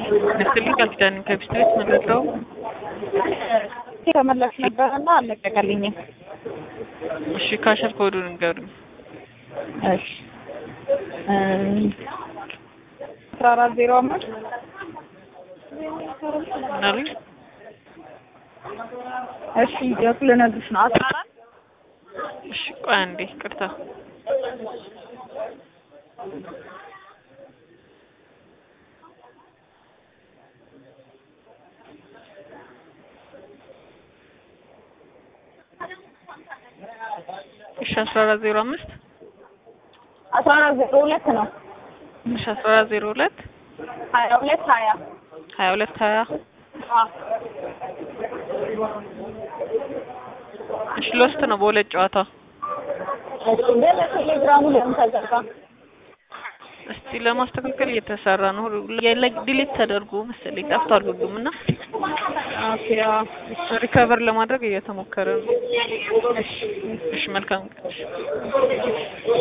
ነክልኝ ቃል ኪዳን ከቢስት ቤት መረዳው ተመላሽ ነበረና አልለቀቀልኝም። እሺ ካሸር ኮዱን ንገሩኝ። እሺ አስራ አራት ዜሮ አምስት ምናሉኝ? እሺ የቱ ልነግርሽ ነው? አስራ አራት እሺ ቆይ አንዴ ቅርታ እሺ አስራ አራት ዜሮ አምስት አስራ አራት ዜሮ ሁለት ነው። እሺ አስራ አራት ዜሮ ሁለት ሀያ ሁለት ሀያ ሀያ ሁለት ሀያ አዎ እሺ ሎስት ነው በሁለት ጨዋታ እሺ ግን ቴሌግራሙ ለምን ተዘጋ? እስቲ ለማስተካከል እየተሰራ ነው። ዲሊት ተደርጎ መሰለኝ ጠፍቷል ሁሉም እና ኦኬ አዎ ሪከቨር ለማድረግ እየተሞከረ ነው። እሺ መልካም ቀን።